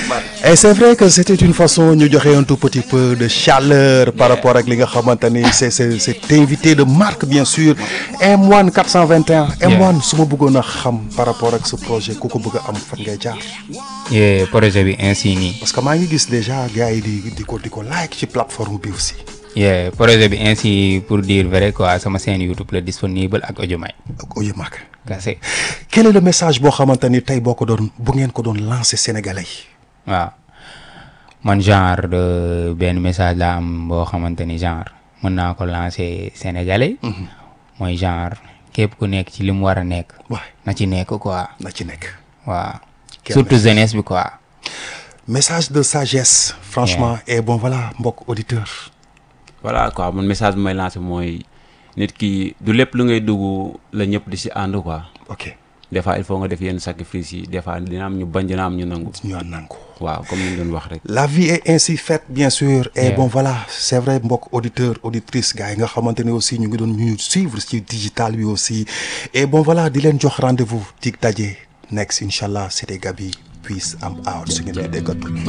et c'est vrai que c'était une façon ñu joxe un tout petit peu de chaleur par rapport ak li nga xamante ni c'est c'est cet invité de marque bien sûr M1 421 M1 su ma bëggoon a xam par rapport ak ce projet ku ko bëgg a am fan ngay jaar Yeah, projet bi ainsi nii parce que maa ngi gis déjà gars yi di di ko di ko like ci plateforme bi aussi yeah, projet bi ainsi pour dire vrai quoi sama chaîne YouTube la disponible ak audio may ak Oye Mak kase quel est le message boo xamante ni tey boo ko doon bu ngeen ko doon lancer sénégalais yi waaw man genre de benn message la am boo xamante ni genre mën naa ko lancer sénégalais mooy genre képp ku nekk ci li mu war a nekk waay na ci nekk quoi na ci nekk waaw Quel surtout jeunesse bi quoi message de sagesse franchement et bon voilà mbokk auditeur voilà quoi man message bi may lancé mooy nit ki du lépp lu ngay dugg la ñëpp di si ànd quoi ok des fois il faut nga def yenn sacrifice yi des fois dina am ñu bañ dina am ñu nangu ñu ànd nañ ko waaw comme ni ñu doon wax rek la vie est ainsi faite bien sûr et Yeah. bon voilà c'est vrai mbokk auditeur auditrice gars yi nga xamante ne aussi ñu ngi doon ñu suivre ci digital bi aussi et bon voilà di leen jox rendez-vous dig daje next incha allah c'était Gaby peace am out su ngeen di déggatul